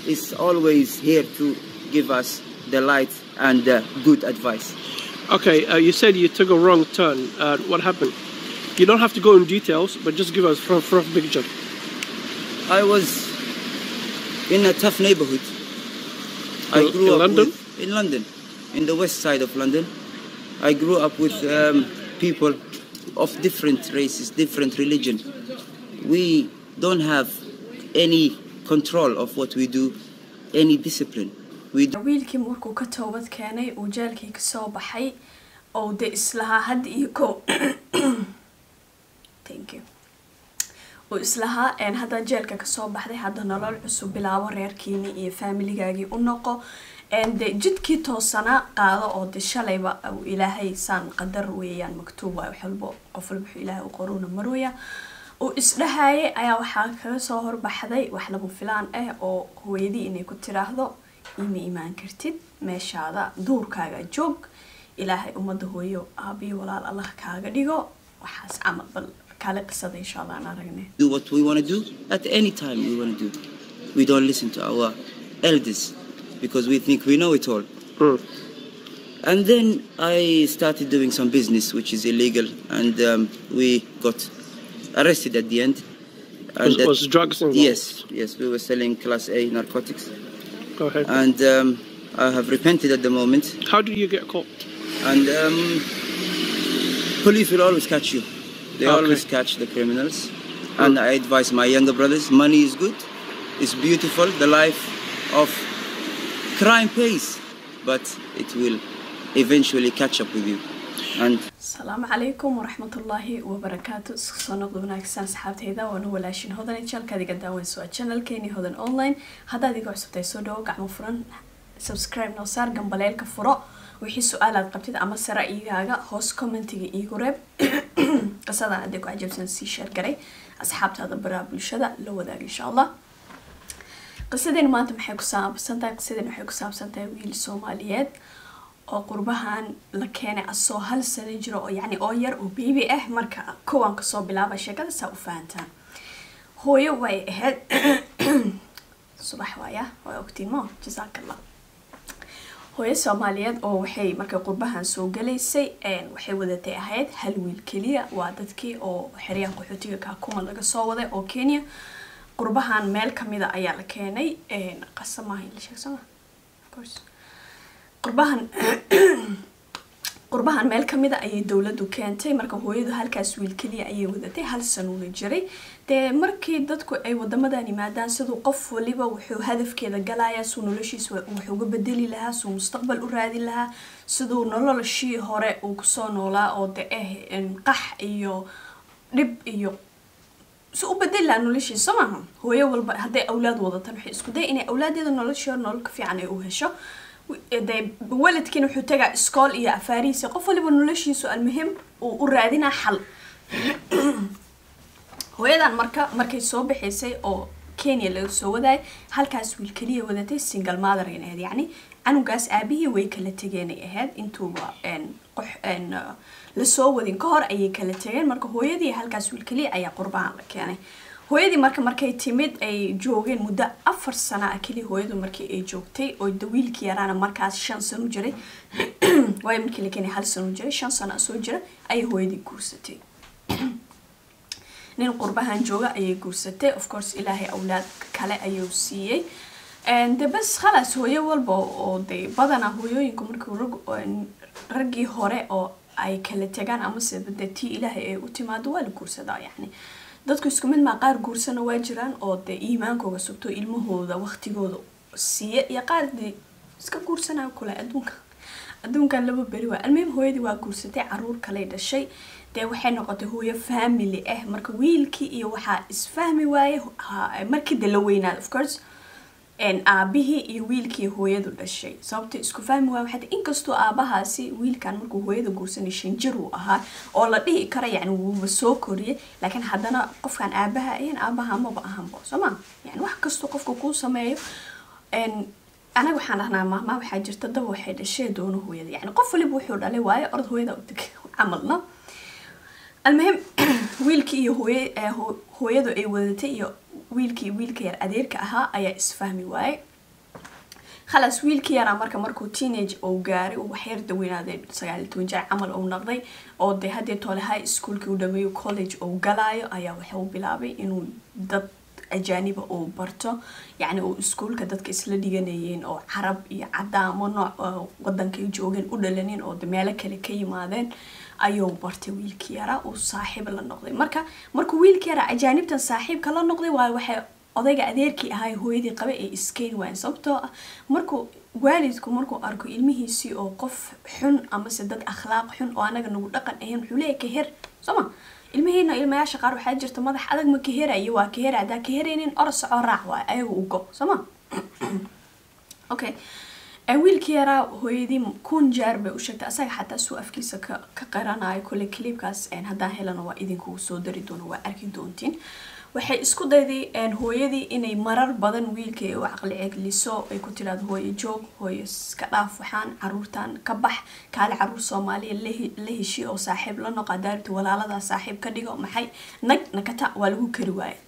is always here to give us the light and uh, good advice. Okay, uh, you said you took a wrong turn. Uh, what happened? You don't have to go in details, but just give us rough, rough picture. I was in a tough neighborhood. I In- grew in up London? with- in London, in the west side of London. I grew up with um, people of different races, different religion. We don't have any control of what we do, any discipline. We wiilkii markuu ka toobad keenay uu jeelkii kasoo baxay oo de islahaa hadda iyo ko thank you uu islahaa een haddaa jeelka kasoo baxday hadda nolol cusub bilaabo reerkiini iyo faamiligaagii u noqo een de jidkii toosanaa qaado oo de shalayba uu ilaahay saan qadar weeyaan maktuub waay wax walbo qof walba wuxuu ilaahay u qoruuna marwaya uu isdhahayay ayaa waxaa kaga soo horbaxday wax lama filaan ah oo hooyadii inay ku tiraahdo ima imaan kartid meeshaada duurkaaga joog ilaahay ummadda hooyo aabiyo walaal allah kaaga dhigo waxaas camal bal kale qisada insha allah aan aragne do what we want to do at any time we want to do. We don't listen to our elders because we think we know it all. Mm. And then I started doing some business which is illegal, and um, we got arrested at the end. Was, that- was drugs involved? yes, yes, we were selling class A narcotics, Go ahead. and um, I have repented at the moment. How did you get caught? And um, police will always catch you. They Okay. always catch the criminals. And I advise my younger brothers: money is good, it's beautiful. The life of crime pays, but it will eventually catch up with you. And asalaamu calaykum waraxmatullaahi wabarakaatu isku soo noqda wanaagsan asxaabtayda waana walaashin hodan jalkaad iga daawanayso waa channelkeeni hodan online haddaad iga cusubtahay soo dhawo gacmo furan subscribe noo saar gambaleelka furo wixii su-aalaad qabtid ama se ra'yigaaga hoos commentiga iigu reeb qisadan hadday ku cajabsan sii sheer garay asxaabtaada baraha bulshada la wadaag insha allah qisadeen maanta maxay ku saabsan tahay qisadeen waxay ku saabsan tahay wiil soomaaliyeed oo qurbahan la keenay asoo hal sano jiro oo yacni oo yar oo baby ah marka kuwan kasoo bilaaba sheekada saa u fahantaan hooyo way ahayd subax waaya waa ogtiin mo jasaakallah hooyo soomaaliyeed oo waxay markay qurbahan soo galaysay waxay wadatay ahayd hal wiil keliya waa dadkii oo xeryaha qaxootiga kaakuma laga soo waday oo kenya qurbahan meel kamida ayaa la keenay qasamaha la sheegsama of course qurbahan qurbahan meel kamida ayay dowladdu keentay marka hooyadu halkaas wiil keliya ayay wadatay hal sanuuna jiray dee markii dadku ay wadamadan yimaadaan siduu qof waliba wuxuu hadafkeeda galayaa suu noloshiisa wax uga bedeli lahaa suu mustaqbal u raadin lahaa siduu noloshii hore uu kusoo noolaa oo de ah qax iyo dhib iyo si u bedeli lahaa noloshiisa soo maaha hooyo walba hadday awlaad wadatan waxay isku day inay awlaadeeda noloshii hore nolol ka fiican ay u hesho de waladkiina wuxuu tagaa iskool iyo afaarihiisa qof waliba noloshiisu almuhim uu u raadinaa xal hooyadan marka markay soo baxaysay oo kenya laga soo wadaayay halkaas wiil keliya wadatay single mother in ahayd yacni canugaas aabihii way kala tegeenay ahayd intuuba qox lasoo wadin ka hor ayay kala tegeen marka hooyadii halkaas wiil keliya ayaa qurbahan la keenay hooyadii marka markay timid ay joogeen muddo afar sana ah keliya hooyadu markii ay joogtay oo dawiilkii yaraana markaas shan sano jiray waayo markii la keenay hal sano jiray shan sano soo jira ayay hooyadii guursatay nin qurbahan jooga ayay guursatay of course ilaahay awlaad kale ayuu siiyey de bas khalaas hooyo walba oo de badanaa hooyooyinku markii raggii hore oo ay kala tegaan amase de tii ilaahay ay u timaado waa la guursadaa yacni dadku isku mid maa qaar guursana waa jiraan oo dee iimaankooga sugto ilmahooda waqtigooda siiya iyo qaar dee iska guursanaya kule adduunka adduunkan laba beri waa almuhim hooyadii waa guursatay caruur kaley dhashay dee waxay noqotay hooyo family ah marka wiilkii iyo waxaa isfahmi waaye markii de la weynaada of course aabihii iyo wiilkii hooyadu dhashay sababta isku fahmi waay waxay inkastoo aabahaasi wiilkan markuu hooyada guursanay shan jir uu ahaa oo la dhihi kara yani wuuba soo koriyay laakiin haddana qofkan aabaha ayan aabaha maba ahanbo soo ma yani wax kastoo qofka kuu sameeyo anaga waxaan dhahnaa maama waxaa jirta daba waxay dhashee doono hooyada yani qof waliba wuxuu dhalay waayo orod hooyada utag camalna almuhim wiilkii iyo hooye hooyadu ay wadatay iyo wiilkii wiilka yar adeerka ahaa ayaa isfahmi waaye khalaas wiilkii yaraa marka markuu teenage uu gaaray uu waxyar daweynaaday sagaal iyo toban jeer camal uu noqday oo dee haddii toole high schoolkii uu dhameeyo college uu galaayo ayaa wuxuu bilaabay inuu dad ajaaniba uu barto yacni uu iskuulka dadka isla dhiganayeen oo carab iyo cadaamo nooc oo wadankay joogeen u dhalanin oo de meelo kale ka yimaadeen ayuu bartay wiilkii yaraa uu saaxiib la noqday marka markuu wiilkii yaraa ajaanibtan saaxiibka la noqday waayo waxay odayga adeerkii ahaa hooyadii qaba ee iskeyn waayeen sababtoo ah markuu waalidku markuu arko ilmihiisii oo qof xun amase dad akhlaaq xun oo anaga nagu dhaqan ahayn wuxuu leeyahay kaher sooma ilmihiina ilmayaasha qaar waxaa jirta madax adag ma kaherayo waa kahera haddaa kaheraynin ora soco raac waay ayaga u go sooma okay wiilkii yaraa hooyadii kun jeer bay u sheegtay asaga xataa suu afkiisa ka ka qaranayo kole clipkaas haddaan helana waa idinkugu soo dari doona waa arki doontiin waxay isku dayday hooyadii inay marar badan wiilkii u caqli cegliso ay ku tiraado hooyo joog hooyo iska dhaaf waxaan caruurtan ka bax kaale caruur soomaaliya la heshi oo saaxiib la noqo daaribta walaaladaa saaxiib ka dhigo maxay nag nakata waa lagu kari waaye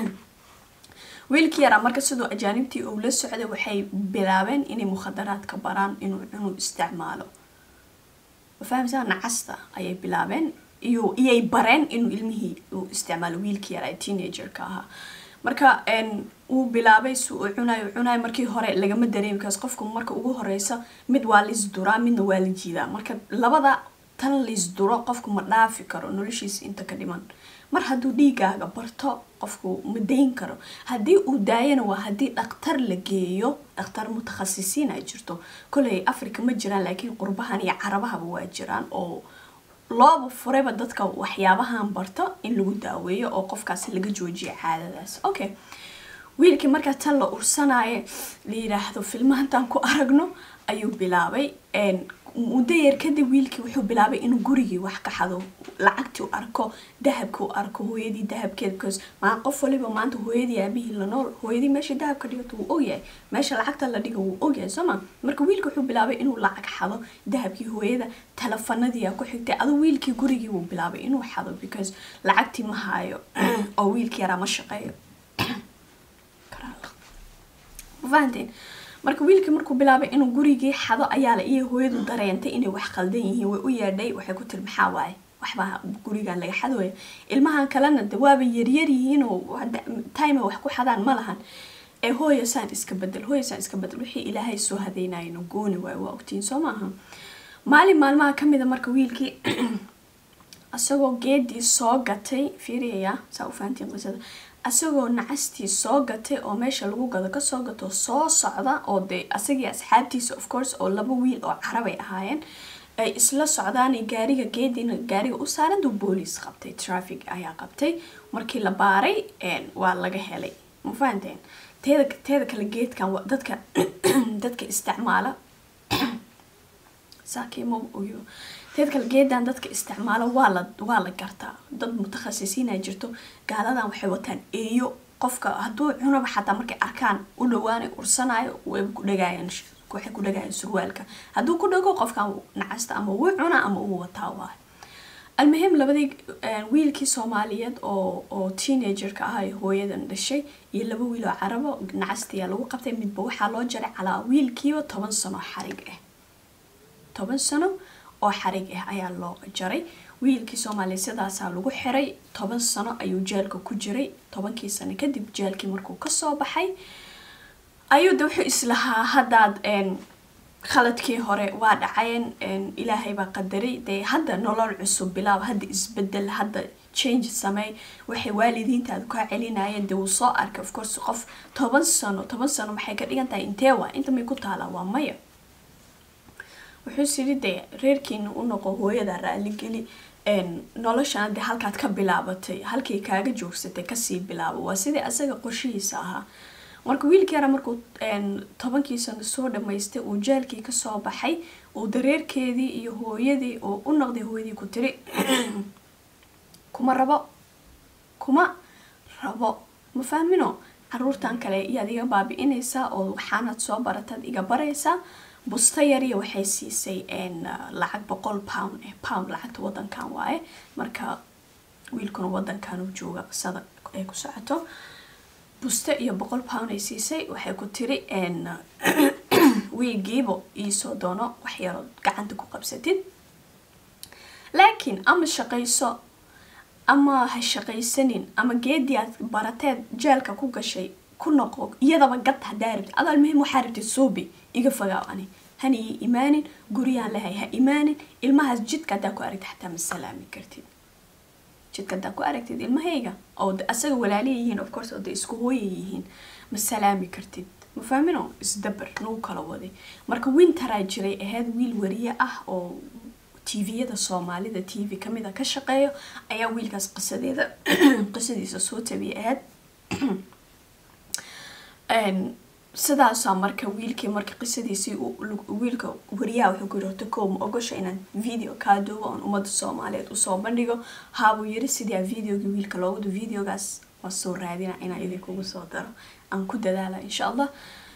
wiilkii yaraa marka sidoo ajaanibtii uu la socday waxay bilaabeen inay mukhadaraadka baraan inuu cunuu isticmaalo fahamsaa nacasta ayay bilaabeen iyo iyay bareen inuu ilmihii uu isticmaalo wiilkii yaraa teenagerka ahaa marka uu bilaabay si uu cunayo cunayo markii hore lagama dareemi kaas qofku marka ugu horeysa mid waa laisduraa midna waa la jiidaa marka labada tan laisduro qofku ma dhaafi karo noloshiisa inta ka dhiman mar hadduu dhiigaaga barto qofku ma dayn karo haddii uu daayana waa haddii dhaktar la geeyo dhakhtar mutakhasisiin ay jirto koley africa ma jiraan laakiin qurbahan iyo carabahaba waa jiraan oo looba furayba dadka waxyaabahan barto in lagu daaweeyo oo qofkaasi laga joojiyo caadadaas okay wiilkii markaa tan la ursanaayo la yidhaahdo filmahantaan ku aragno ayuu bilaabay muddo yar kadib wiilkii wuxuu bilaabay inuu gurigii wax ka xado lacagtii u arko dahabka u arko hooyadii dahabkeeda because maa qof waliba maanta hooyadii aabihii la nool hooyadii meesha dahabka dhigato wuu ogyahay meesha lacagta la dhigo wuu ogyahay sooma marka wiilkii wuxuu bilaabay inuu lacag xado dahabkii hooyada telefanadii ku xigtay aduu wiilkii gurigii wuu bilaabay inuu xado because lacagtii ma haayo oo wiilkii yaraa ma shaqeeyo fahanteen marka wiilkii markuu bilaabay inuu gurigii xado ayaa la iyo hooyadu dareentay inay wax khaldan yihiin way u yeedhay waxay ku tiri maxaa waaye waxbaa gurigan laga xadooya ilmahan kalena de waaba yaryar yihiin oo time wax ku xadaan ma lahan ee hooya saan iska bedel hooya saan iska bedel wixii ilaahay soo hadeynayno gooni waayo waa ogtiin soo maaha maalin maalmaha kamida marka wiilkii isagoo geedii soo gatay fiiriyaya saa u fahantiin qisada asagoo nacastii soo gatay oo meesha lagu gado kasoo gato soo socda oo dee asagii asxaabtiisa of course oo laba wiil oo carabay ahaayeen ay isla socdaan gaariga geediina gaariga u saaran duu booliis qabtay traffic ayaa qabtay markii la baaray waa laga helay ma fahanteen teeda teeda kale geedkan dadka dadka isticmaala saakimo oyo teed kale geedan dadka isticmaalo waa la waa la gartaa dad mutakhasisiina jirto gaaladan waxay wataan eeyo qofka hadduu cunaba xataa markay arkaan u dhawaanay ursanayo way ku dhagaayaan waxay ku dhagaayaan surwaalka hadduu ku dhago qofkan nacasta ama wuu cunaa ama uu wataa waayo almuhim labadii wiilkii soomaaliyeed oo oo teenagerka ah ee hooyadan dhashay iyo laba wiil oo carabo nacastiyaa lagu qabtay midba waxaa loo jaray calaa wiilkiiba toban sano xarig ah toban sano oo xarig ah ayaa loo jaray wiilkii soomaaliya sidaasaa lagu xiray toban sano ayuu jeelka ku jiray tobankii sano kadib jeelkii markuu kasoo baxay ayuu de wuxuu islahaa haddaad khaladkii hore waa dhacayeen ilaahay baa qadaray dee hadda nolol cusub bilaab hadda isbedel hadda change samey waxay waalidiintaadu kaa celinayeen dee wuu soo arkay of course qof toban sano toban sano maxay ka dhigan tahay intee waa inta may ku taalaa waa maya wuxuu siri dee reerkiina u noqo hooyada raaligeli noloshana dee halkaad ka bilaabatay halkay kaaga joogsatay kasii bilaabo waa sidii asaga qorshihiisa ahaa marka wiilkii yara markuu tobankii sano soo dhamaystay uu jeelkii kasoo baxay uu dareerkeedii iyo hooyadii oo u noqday hooyadii ku tiri kuma rabo kuma rabo ma fahmino caruurtan kale iyaad iga baabi-inaysaa oo waxaanaad soo barataad iga baraysaa busta yariya waxay siisay lacag boqol pound eh pound lacagta wadankan waaye marka wiilkuna wadankan uu jooga qisada ay ku socoto buste iyo boqol pound ay siisay waxay ku tiri wiigiiba iisoo doono wax yarood gacanta ku qabsatid laakiin ama shaqayso ama ha shaqaysanin ama geedii aad barateed jeelka ku gashay ku noqo iyadaba gad hadaa rabtid adaal muhim waxaa rabtid suubi iga fogaaw ani hana ii imaanin guryaan lehay ha imaanin ilmahaas jidka haddaa ku aragtid xataa ma salaami kartid jidka haddaa ku aragtid ilmahayga oo asaga walaaliya yihiin of course oo de isku hooya yihiin ma salaami kartid ma fahmino isdabar nagu kala waday marka winteraa jiray ahayd wiil wariye ah oo tviyada soomaalida t v kamid a ka shaqeeyo ayaa wiilkaas qisadeeda qisadiisa soo tabiyay ahayd sidaasaa marka wiilkii marka qisadiisii wiilka wariyaha wuxuu ku yiri horta kow ma ogosha inaan video kaa duubo oon ummadda soomaaliyeed usoo bandhigo haabuu yiri sidii videogii wiilka loogu du videogaas waa soo raadina inaan idinkugu soo daro aan ku dadaala insha allah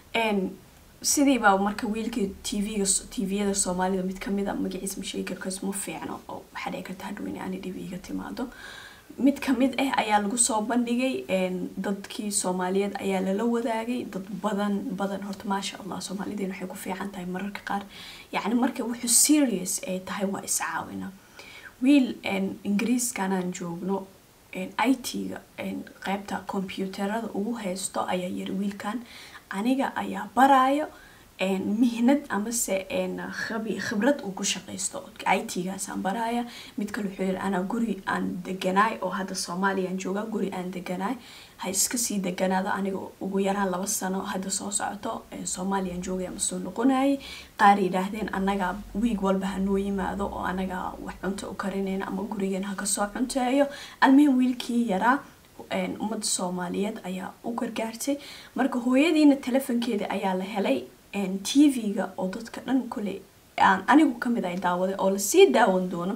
sidiibaa marka wiilkii tvga tviyada soomaalida mid kamid a magaciis ma sheegi karkaas ma fiicno oo waxaa dhici karta hadhow in aani dhib iga timaado mid kamid ah ayaa lagu soo bandhigay dadkii soomaaliyeed ayaa lala wadaagay dad badan badan horta maasha allah soomaalideen waxay ku fiican tahay mararka qaar yacni marka wuxuu serious ay tahay waa iscaawina wiil ingiriiskanaan joogno i t-ga qeybta computerada ugu haysto ayaa yiri wiilkan aniga ayaa baraayo mihnad amase khibrad uu ku shaqaysto i t-gaasaan baraaya mid kale wuxuu yiri anaa guri aan deganaay oo hadda soomaaliyaan jooga guri aan deganaay ha iska sii deganaado aniga ugu yaraan laba sano hadda soo socoto soomaaliyaan joogaya ma soo noqonayay qaar yidhaahdeen anagaa wiig walba hanoo yimaado oo anagaa wax cunto u karinayna ama gurigan ha kasoo cunteeyo almihim wiilkii yaraa ummadda soomaaliyeed ayaa u gargaartay marka hooyadiina telefonkeeda ayaa la helay t v-ga oo dadka dhan kule aan anigu kamid ay daawaday oo lasii daawan doono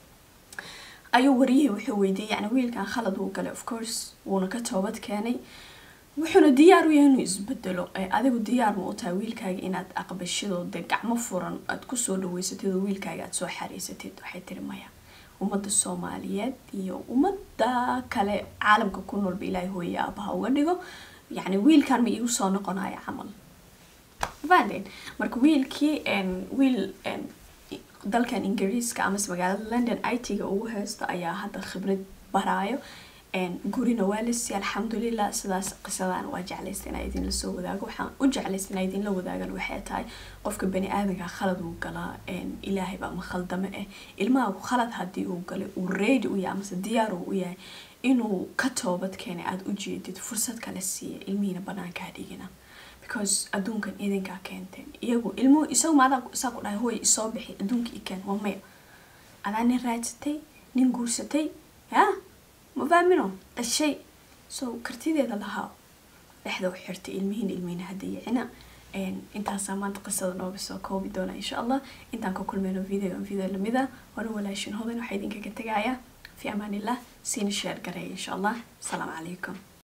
ayuu wariyihii wuxuu weydiiyey yani wiilkan khalad uu galay of course wuuna ka toobad keenay wuxuuna diyaar u yahay inuu isbedelo adigu diyaar ma u tahay wiilkaaga inaad aqbashidoo de gacmo furan aad kusoo dhaweysatid oo wiilkaaga aad soo xariisatid waxay tiri maya ummadda soomaaliyeed iyo ummadda kale caalamka ku noolba ilaahay hooye aabaha uga dhigo yacni wiilkan ma iigu soo noqonayo camal fahden marka wiilkii wiil dalkan ingiriiska amase magaalada london i t-ga ugu haysto ayaa hadda khibrad baraayo gurina waa lasi alxamdulilah sidaas qisadaan waa jeclaysta inaa idinla soo wadaago waxaan u jeclaysta inaa idinla wadaagan waxay tahay qofka bani aadanka khalad uu galaa ilaahay baa ma khaldame ah ilmahagu khalad haddii uu galay uu ready u yahay amase diyaar uu u yahay inuu ka toobad keenay aada u jeedid fursad kale siiya ilmihiina banaankaa dhigina because adduunkan idinkaa keenteen iyagu ilmuhu isagu maadaa isaa ku dhahay hooy isoo bixi adduunka i keen waa maya adaa nin raadsatay nin guursatay ya ma fahmino dhashay so kartideeda lahaa dhexda u xirtay ilmihiina ilmihiina hadayicina intaasaa maanta qisada nooga soo koobi doona insha allah intaan ka kulmayno video video lamida waana walaashin hodan waxaa idinkaga tegaaya fi amaan illah siina sheer gareeya insha allah asalaamu calaykum